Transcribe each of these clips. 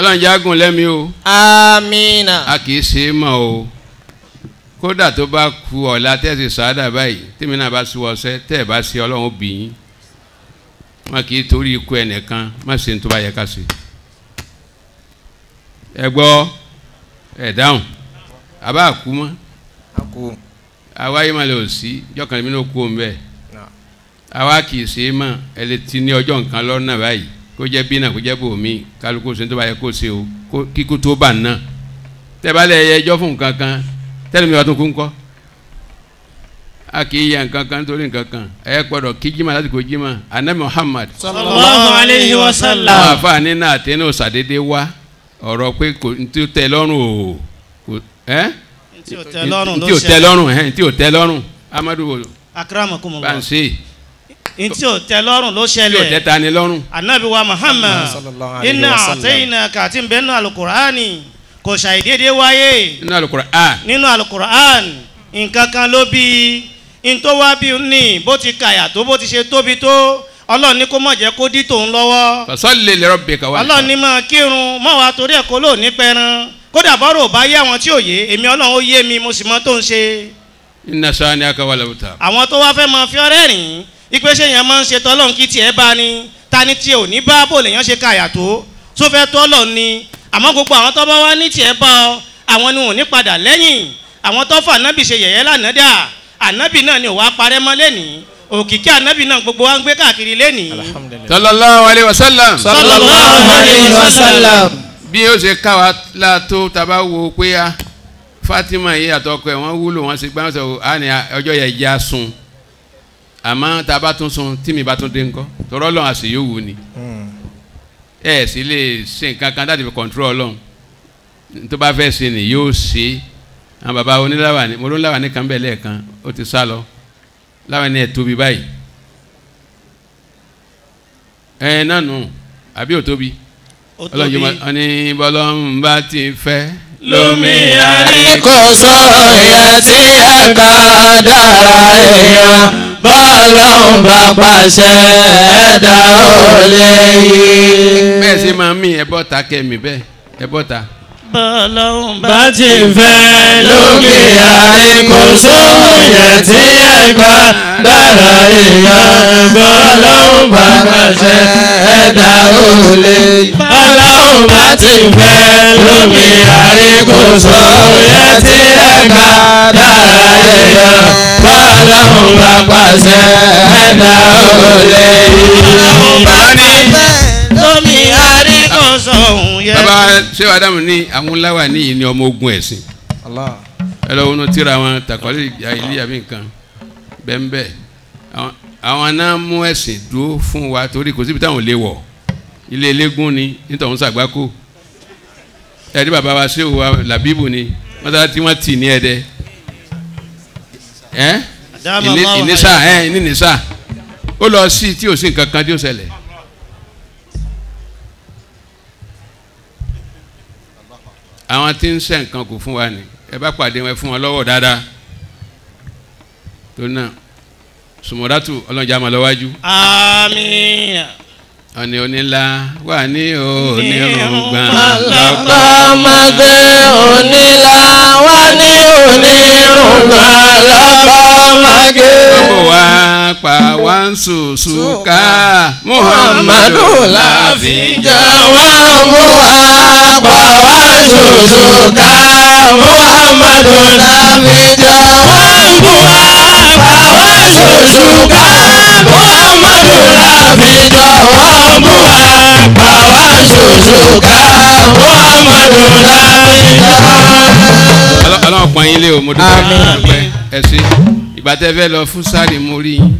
ọlọ́run jágùn lẹ́mi o amina a kì í ṣe é mọ̀ o kódà tó bá ku ọ̀la tẹ́sí sáádà báyìí tèmi náà bá sí wọṣẹ́ tẹ́ ẹ̀ bá ṣe ọlọ́run ó bì yín wọn kì í torí ikú ẹnìkan má ṣe ní tó bá yẹ ká ṣe ẹ gbọ́ ẹ dáhùn àbá kú mọ́ aku àwa yìí má lè ò sí jọkàn mi ló kú òun bẹ́ẹ̀ na àwa kì í ṣe é mọ̀ ẹ lè ti ní ọjọ́ nǹkan lọ́nà báyìí kó jẹ́ bí náà kó jẹ́ bòmí kálukú ṣe ní tó bá yẹ kó ṣe o kó- kíkú tó bà náà tẹ́ bá lẹ̀ yẹ ẹjọ́ fún nǹkan kan tẹ́lẹ̀ mi wà tó kú ńkọ́ a kì í yẹ nǹkan kan nítorí nǹkan kan ẹ gbọ́dọ̀ kí jimá láti kó jimá anabi Muhammad sallallahu alayhi wa àwọn sallam. àfààní náà tẹ́lẹ̀ ò sàdédé wá ọ̀rọ̀ pé kò ní tí ó tẹ́ lọ́rùn o kò ẹ́ tí o tẹ́ lọ́rùn ní ló tí ó tẹ́ ṣẹlẹ̀ lọ́rùn ẹ̀ ní tí ó tẹ́ lọ́rùn amadu bá akramakumullah ń ṣe ní tí o tẹ́ lọ́rùn ló tí ó tẹ́ ṣẹlẹ̀ ta ni lọ́rùn anabi wa muhammad sallallahu alayhi inna wa sallam. àtẹ̀yìnà kàtí ń bẹ́ẹ̀ nù alukur'ani kò ṣàìdédé wáyé nínú Al-Qur'an nínú alukur'an nǹkan kan ló bí n tó wá bí ní bó ti kàyà tó bó ti ṣe tóbi tó ọlọ́run ní kó mọ̀ jẹ́ kó dí tòun lọ́wọ́ fasalli li rabbika wanhar ọlọ́run ní máa kírun mọ́ wa torí ẹ̀ kó lò ní pẹran kódà bọ́rọ̀ ò bá yé àwọn tí ò yé èmi ọlọ́run ó yé mi mo sì mọ tó ń ṣe inna shani'aka wal abtar àwọn tó wá fẹ́ máa fi ọ́rẹ́ rìn ipe ṣe yẹn máa ń ṣe tọ́lọ́run kí tiẹ̀ bá ní ta ni tiẹ̀ ò ní bá bò lèèyàn ṣe kàyà tó tó fẹ́ tọ́lọ̀ ni àmọ́ gbogbo àwọn tó bá wá ní tiẹ̀ bá ọ àwọn ni wọn ò ní padà lẹ́yìn àwọn tó fà nábì ṣe yẹ̀yẹ́ lánàá dà ànábì náà ni ò wá parẹ́ mọ́ lẹ́nìí òkìkí ànábì náà gbogbo wa ń gbé káàkiri lẹ́nìí alhamdulilayi. sallallahu alayhi wa sallam sallallahu alayhi wa sallam. bí ó ṣe káwa la tó taba wo pé a Fatima yìí àtọkọ ẹ wọn wúlò wọn ṣe gbá wọn sọ á ní ọjọ́ yẹn já sun àmọ́ tá a bá tún sun tí mi bá tún dé ńkọ́ tọrọ lọ́n àṣẹ yóò wù ni ẹ sì lè ṣe nǹkan kan láti fi kọ̀ǹtúrọ̀ ọlọ́run tó bá fẹ́ ṣe ni yóò ṣe àwọn baba oníláwà ni mo ló ń láwà ní kan bẹ́ẹ̀ lẹ́ẹ̀kan ó ti sá lọ láwà ní ẹ̀ tóbi báyìí ẹ náà nù àbí ò tóbi ó tóbi ọlọ́run yóò máa ní bọ́lọ́run bá ti fẹ́ lómi àrí kò sóye tí ẹ ká dára èèyàn bọ́lọ́hún bá pàṣẹ ẹ̀dá ò lè yí. bẹ́ẹ̀ sì máa mí ẹ bọ́ta kẹ́mi bẹ́ẹ̀ ẹ bọ́ta. bọ́lọ́hún bá ti fẹ́ lókè àrí kò sóye tí ẹ ká dára èèyàn bọ́lọ́hún bá pàṣẹ ẹ̀dá ò lè yí. bọ́lọ́hún bá ti fẹ́ lókè àrí kò sóye tí ẹ ká dára èèyàn bọ́lọ́hún bá pàṣẹ ẹ̀dá ò lè yí. bá ní lómi àrí kò sóhun yẹ. bàbá ṣé wàá dàmú ní àwọn láwà níyì ní ọmọ ogun ẹ̀sìn Allah. ẹ lọ wọnú tíra wọn tàkọ́lé ilé àbí nǹkan bẹ́ẹ̀ àwọn- àwọn náà mú ẹ̀sìn dúró fún wa torí kò síbi táwọn lè wọ̀ ilé eléégún ni nítorí sàgbákò ẹ̀rí bàbá wa ṣé wa làbíbù ni wọ́n tà tí wọ́n tì ní ẹ̀dẹ́ ẹ́ Adama ìní- Allahu ìnísà ẹ̀ ní nìsà ó lọ sí tí ò sí nǹkan kan tí ó ṣẹlẹ̀ àwọn tí ń ṣe nǹkan kò fún wa ni ẹ bá pàdé wọn ẹ fún wọn lọ́wọ́ dáadáa tó náà sùmọ́dátù ọlọ́njà máa lọ́wájú àmín. ọ̀nì onílà wà ní onírùngbọ̀n lọ́kọ́ máa gbé onílà wá ní onírùngbà lọ́kọ́ máa gbé. ọmọ wa pa wá ń sùsù ká muhammadu láàfin jọ̀wọ́ mú wa pa wá ṣoṣo ká muhammadu láfi jọ̀wọ́ mú wa pa wá ṣoṣo ká muhammadu láfi jọ̀wọ́ mú wa pa wá ṣoṣo ká muhammadu láfi jọ̀wọ́. ọlọ́run pọ́n yín lé o mo dúpẹ́ Àmín. mo dúpẹ́ ẹ ṣé ìgbà tẹ́ fẹ́ lọ fún sáré mo rí yín.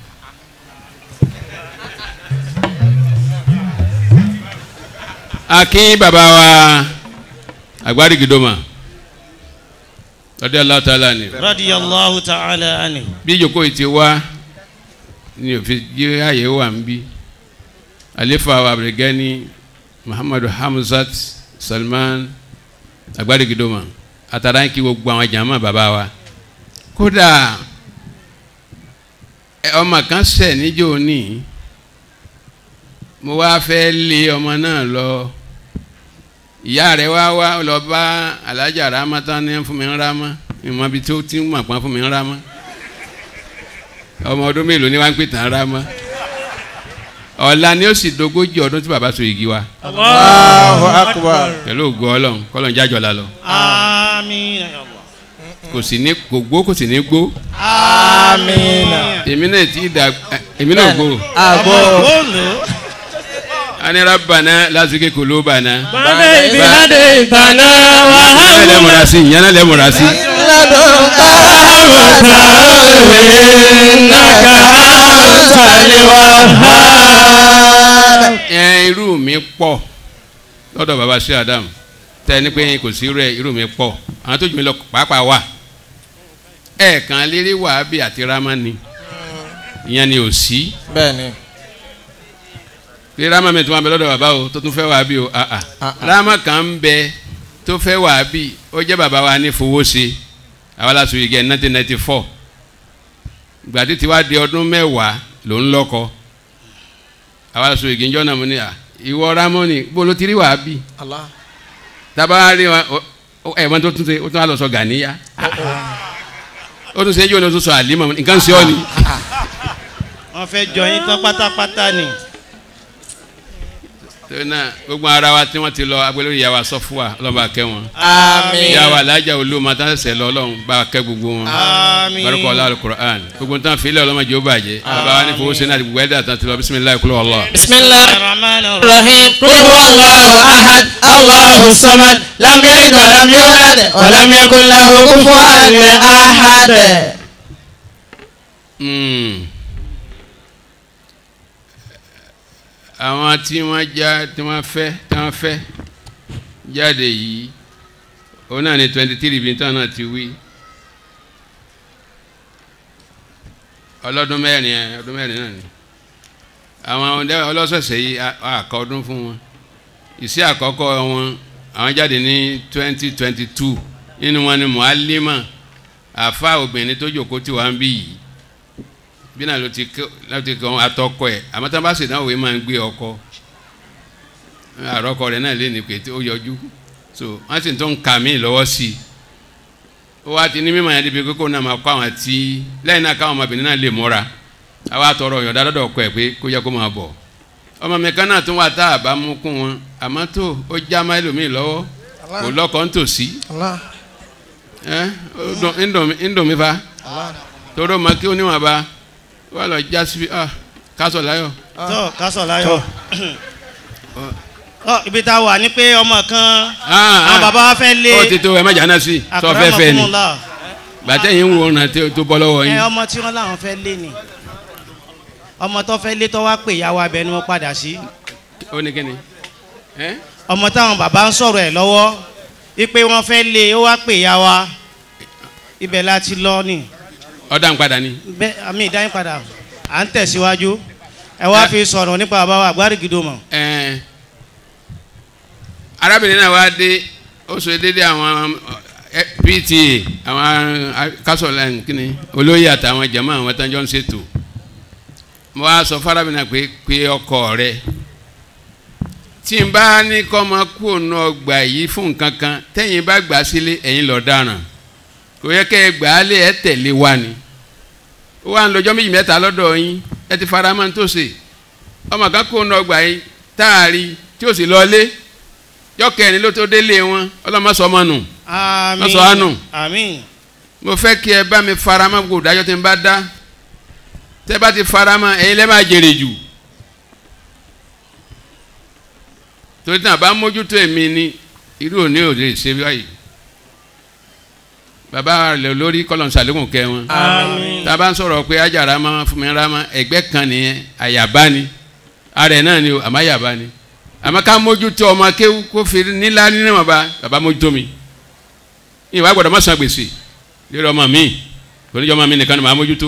akin bàbá wa agbárígidoma lọ́dọ̀ aláàtàlá ni radiyallahu ta'ala ani. bí ìjókòó yìí ti wá ní òfin jí ààyè wà ń bí àlefa wa abirigani muhammadu hamzat salman agbárígidoma àtàrà ń kí gbogbo àwọn jàmá bàbá wa kódà ẹ, ọmọ kan ṣẹ̀ níjó ní mo wá fẹ́ lé ọmọ náà lọ ìyá rẹ̀ wá wá lọ bá alájà rama tán ní fún mi ń rama ìmọ̀ ibi tó ti ń mọ̀ pọ́n fún mi ń rama ọmọ ọdún mélòó ni wọ́n ń pè tán rama ọ̀la ni ó sì dogójì ọdún tí bàbá so igi wa Allahu akbar. pẹ̀lú ògo ọlọ́run kọ́lọ́n jájọ́ la lọ àmín ya Allah. kò sì ní kò gbó kò sì ní gbó Amina. èmi náà ti dà èmi náà gbó Àgbo. bọ́ọ̀lù. ani rabbana lásìkò kòló bàná Bàdé ibi hádé ìtànà wà á ìyànà mú. lẹ́mọ̀ra sí ìyànà lẹ́mọ̀ra sí Lọ́dún ká àwọ̀tá òwe nàkà àwọ̀tálẹ̀ wà á. ẹ irú mi pọ̀ lọ́dọ̀ baba sí adam tẹ́ ní pé kò sí rẹ̀ irú mi pọ̀ àwọn tó jù mí lọ pàápàá wà ẹ̀ẹ̀kan lérí wàhábì àti ramani ìyẹn ni ò sí Bẹ́ẹ̀ni. pé rama mi tó máa bẹ lọ́dọ̀ baba o tó tún fẹ́ wàhábì o ah ah Ah, ah. rama kan ń bẹ tó fẹ́ wàhábì ó jẹ́ baba wa ní fowó ṣe àwa la sọ ìgẹ̀ nineteen ninety four gbàtí tiwa di ọdún mẹ́wàá ló ń lọ́kọ àwa la sọ ìgẹ̀ ńjọ́ náà mo ní à ìwọ ramoni bó ló ti rí wàhábì Allah. taba rí wa ẹ wọn tó tún ṣe ó tún wà lọ sọ gàníyà ó tún ṣe é jẹ́ òun tó sọ àlímọ̀ nǹkan ṣe ọ́ ni wọ́n fẹ́ jọ yín tán pátápátá ni. torí náà gbogbo ara wa tí wọ́n ti lọ agbélé ìyá wa sọ fún wa ọlọ́ba kẹ́ wọn Àmín. ìyá wa alájà olóòmọ tá a sẹ̀ lọ ọlọ́run bá a kẹ́ gbogbo wọn àmín. barika ọlá alukur'an gbogbo tán filẹ̀ ọlọ́mọdé ó bàjẹ́ bàbá wa ní fowó sẹ́ni àti gbogbo ẹ̀dá tán ti lọ bisimilayi kúlọ̀ ọlọ́ Bismillah. Ar-Rahman ar-Rahim. الرحيم قل هو الله أحد الله الصمد لم يلد ولم يولد ولم يكن له كفوا أحد Mm. àwọn tí wọ́n já tí wọ́n fẹ́ tí wọ́n fẹ́ jáde yìí òun náà ní twenty three bíi tán náà ti wí ọlọ́dún mẹ́rin ẹ̀ ọdún mẹ́rin náà ni àwọn ọdẹ ọlọ́sọ̀ọ̀sẹ̀ yìí a- àkọ́ ọdún fún wọn ìsí àkọ́kọ́ wọn àwọn jáde ní twenty twenty two nínú wọn ni muhalima àfa obìnrin tó jòkó tí wàá ń bí yìí bí náà ló ti kọ́ ló ti kọ́ atọ́kọ ẹ̀ àmọ́ tá a bá sì náà wòye máa ń gbé ọkọ àrọ́kọ rẹ̀ náà lé ní pé ó yọjú so wọ́n sì tó ń ka mí lọ́wọ́ sí i ó wá ti ní mímọ̀ yẹn débi kókó náà máa kọ́ àwọn tí lẹ́yìn náà káwọn ọmọbìnrin náà lè múra àwa tọrọ ọ̀yọ̀dá lọ́dọ̀ ọkọ ẹ̀ pé kó yẹ kó máa bọ̀ ọmọ mi kan náà tún wà tá a bá mú kún wọn àmọ́ tó ó já má ẹlòmíì lọ́wọ́ kò lọ́kọ̀ ń tòsí Allah ẹ́ ó dùn- ń dùn mí- ń dùn mí fa Allah toro ma kí oníwọ̀n bá wà lọ já síbi ah kásọ̀ láyọ̀ tó kásọ̀ láyọ̀. Ọ, ibi tá a wà ní pé ọmọ kan àwọn bàbá wa fẹ́ lé ó ti tó ẹ má jà náà sí sọ fẹ́ fẹ́ ni akramakumullah. gbàtẹ́ yìí ń wo ọ̀nà tí ó tó bọ́ lọ́wọ́ ẹ yín ọmọ tí wọ́n láwọn fẹ́ lé ni ọmọ tó fẹ́ lé tó wá pè ìyàwó abẹ ni wọ́n padà sí ó ní kíni ẹ́ ọmọ táwọn bàbá ń sọ̀rọ̀ ẹ̀ lọ́wọ́ wípé wọ́n fẹ́ lé ó wá pè ìyàwó ibẹ̀ láti lọ ni ọ̀dà ń padà ni bẹ́ẹ̀ àmì ìdáyín padà à ń tẹ̀síwájú ẹ wá Ẹ- fi sọ̀rọ̀ nípa bàbá wa àgbárígidò mọ̀ ẹ́ arábìnrin náà wá dé ó sọ dédé àwọn ẹ, PTA àwọn kásọ̀ lẹ́yìn kíni olóyè àtàwọn jẹ̀mọ́ àwọn tó ń jọ ń ṣètò mo wá sọ fárábìnrin náà pé pé ọkọ rẹ tí n bá ní kọ́ ọmọ kú òun ọgbà yìí fún nǹkan kan tẹ́yìn bá gbà sílé ẹ̀yin lọ dáràn kò yẹ kẹ́ ẹ gbà á lé ẹ tẹ̀lé wa ni ó wà ń lọ́jọ́ méjì mẹ́ta lọ́dọ̀ yín ẹ ti fara mọ́ ní tó ṣe ọmọ kan kú òun ọgbà yìí táàrí tí ó sì lọ lé yọkẹ́ni ló tó délé wọn ọlọ́mọ sọ ọmọ nù àmín Lọ́sọ̀ àánú. àmín mo fẹ́ kí ẹ bá mi fara mọ́ gbogbo ìdájọ́ tí n bá dá tẹ́ bá ti fara mọ́ ẹ̀yin lẹ́ máa jèrè jù torí tí a bá mójútó èmi ni irú òní ò lè ṣe báyìí bàbá rẹ̀ lórí kọ́lọ̀ ṣàlékún kẹ́ wọn àmín tá a bá ń sọ̀rọ̀ pé ajá rama fún mi rama ẹgbẹ́ kan nìyẹn àyàbá ni ara ẹ̀ náà ni o àmọ́ àyàbá ni àmọ́ ká mójútó ọmọ kéwú kó fi nílá nínú ọba bàbá mójútó mi ìwà gbọ́dọ̀ má san gbèsè lórí ọmọ mi oníjọ́ ọmọ mi nìkan ni màá mójútó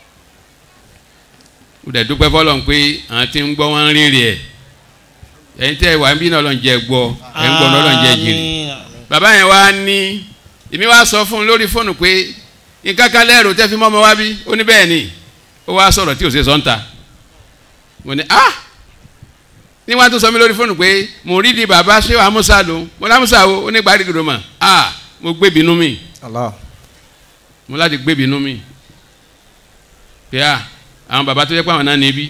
ó dẹ̀ dúpẹ́ fọlọ́n pé àwọn tí ń gbọ́ wọn ń rírì ẹ̀ ẹ̀yin tẹ́ ẹ wà ń bí náà lọ́n jẹ gbọ́ ẹ̀ ń gbọ́ náà lọ́n jẹ jìrì àmín bàbá yẹn wá ní èmi wá sọ fún un lórí fóònù pé nǹkan kan lẹ́rù tẹ́ fi mọ́ ọmọ wá bí ó ní bẹ́ẹ̀ ni ó wá sọ̀rọ̀ tí ò ṣe sọ́ńtà mo ní ah ní wọ́n á tún sọ mí lórí fóònù pé mo rí di bàbá ṣé wàá musa lò mo lámùsà o ó ní gbàdí gòdò mà á mo gbé bínú mi Allah. mo láti gbé bínú mi pé à àwọn bàbá tó yẹ pé àwọn náà níbí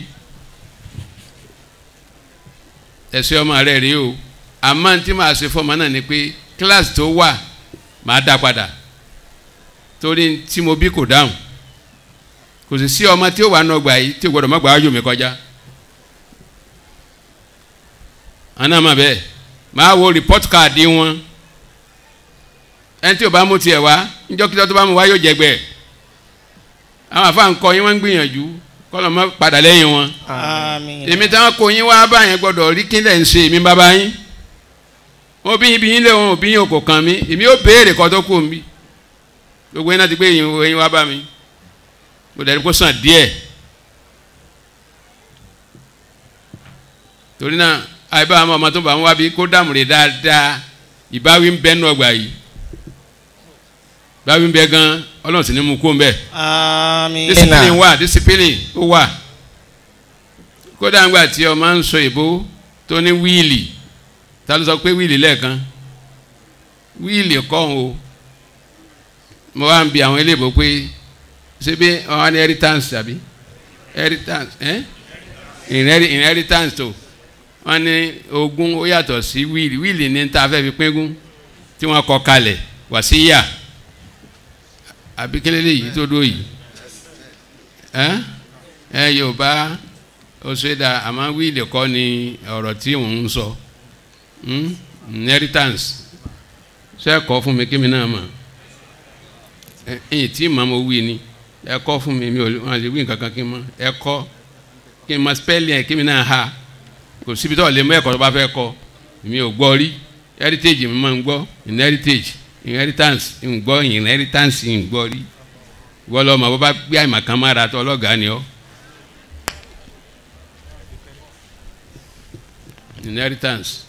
ẹ̀sẹ̀ ọmọ rẹ̀ rí o àmọ́ tí màá ṣe fọ́ọ̀mù náà ni pé kíláàsì tó wà màá dá padà torí tí mo bí kò dáhùn kò sì sí ọmọ tí ó wà nọgbà yìí tí o gbọdọ̀ má gbà á yò mí kọjá àná mà bẹ́ẹ̀ màá wo report card wọn ẹni tí o bá mú tiẹ̀ wá níjọ́kítọ́ tó bá mú wá yóò jẹgbẹ́ àwọn àfa ńkọ yín wọ́n ń gbìyànjú kọ́lọ́ mọ́ padà lẹ́yìn wọn àmín. èmi táwọn kò yín wá báyẹn gbọ́dọ̀ rí kí lẹ̀ ń ṣe èmi bàbá yín wọn bí yín bí yín lé wọn ò bí yín kò kàn mí èmi ó béèrè kọ́ tó kù mí gbogbo yín náà ti gbé yín yín wá bá mi mo dẹ̀ ní kó sàn díẹ̀ torí náà àìbá àwọn ọmọ tó bá wọn wá bí kó dàmúre dáadáa ìbáwí ń bẹ nù ọgbà yìí ìbáwí ń bẹ gan ọlọ́run sì ní mú kó ń bẹ́ẹ̀ àmín. discipline wà discipline ó wà kódà ńgbà tí ọmọ ń sọ ìbò tó ní wíìlì ta ló sọ pé wíìlì lẹ́ẹ̀kan wíìlì kọ́ o mo wá ń bi àwọn eléèbó pé ṣé bí wọn wá ní inheritance tàbí inheritance ẹ Inheri- inheritance tó wọn ní ogún ó yàtọ̀ sí wíìlì wíìlì ní ta fẹ́ fi pínkún tí wọ́n kọ kalẹ̀ wàsíyà àbí kílẹ̀ lèyí tó dó yìí ẹ ẹ yorùbá ó ṣe dá àmọ́ wíìlì kọ́ ni ọ̀rọ̀ tí òun ń sọ hmm? inheritance ṣe kọ́ fún mi kí mi náà mọ̀ ẹ ẹ̀yìn tí màá mo wí ni ẹ kọ́ fún mi mi ò wọn àti wí nǹkan kan kí n mọ̀ ẹ kọ́ kí n mọ̀ spẹ́lì ẹ̀ kí mi náà ha kò síbi tó lè mú ẹ̀kọ́ tó bá fẹ́ kọ́ mi ò gbọ́ rí heritage mi máa ń gbọ́ inheritage inheritance ń gbọ́ inheritance ń gbọ́ rí wọ́n lọ mọ̀ bó bá gbé àyìnbá kan mára tó ọlọ́gàá ni ọ́ inheritance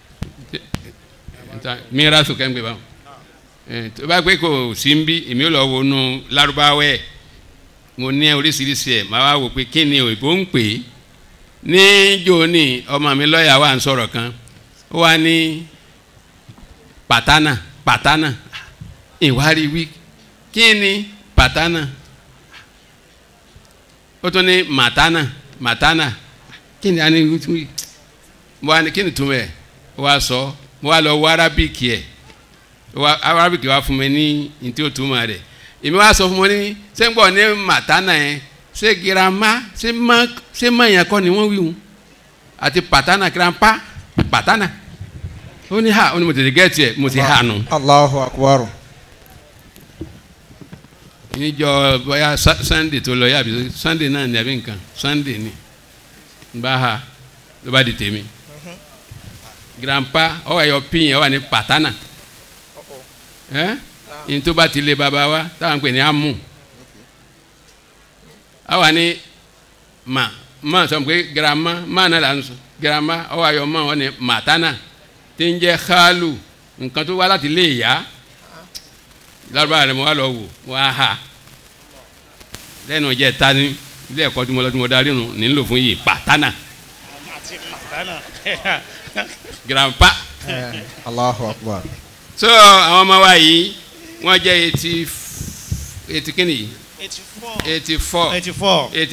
mìíràn sókè ń gbé báwọn ẹ tó bá gbé kò sí ń bí èmi ò lọ wo nu lárúbáwẹ́ mo ní oríṣiríṣi ẹ̀ máa wá wò pé kí ni òyìnbó ń pè é ní jóni ọmọ mi lọ́ọ̀yà wà ń sọ̀rọ̀ kan ó wá ní pàtánà pàtánà ìwárí wí kí ni pàtánà ó tún ní màtánà màtánà kí ni a ní wí mo wá ní kí ni túmọ̀ ẹ̀ ó wá sọ mo wá lọ wọ arábìkì ẹ̀ wa arábìkì wa fún mi ní ntí o túmọ̀ rẹ̀ èmi wá sọ fún mi ní ṣé ń gbọ́ ní màtánà yẹn ṣé girama ṣé má ṣé má yẹn kọ́ ni wọ́n wí wọn àti pàtánà girampa pàtánà ó ní ha ó ní mo tètè gẹ́ẹ̀tì ẹ̀ mo ti ha nù. Allahu akbar. níjọ bóyá Sa- sunday tó lọ yàbí sunday náà ní àbí nǹkan sunday ni n bá ha ló bá di tèmi grandpa ọ wà yọ pin yẹn ọ wà ní pàtánà ẹ ní tó bá ti lé baba wa táwọn ń pè ní amú ọ wà ní ma ma sọ pé grandma ma náà là ń sọ grandma ọ wà yọ ma ọ ní màtánà tí ń jẹ xaalu nǹkan tó wá láti lé ìyá lárúbá rẹ mo wá lọ wò wọ́n á hà lẹ́nu jẹ́ ta ní ilé ẹ̀kọ́ tí mo lọ tí mo darí nù nílò fún yìí pàtánà àti màtánà. grandpa Eh, Allahu akbar. so àwọn ọmọ wa yìí wọ́n jẹ́ eighty eighty kínní eighty four eighty four eighty four eighty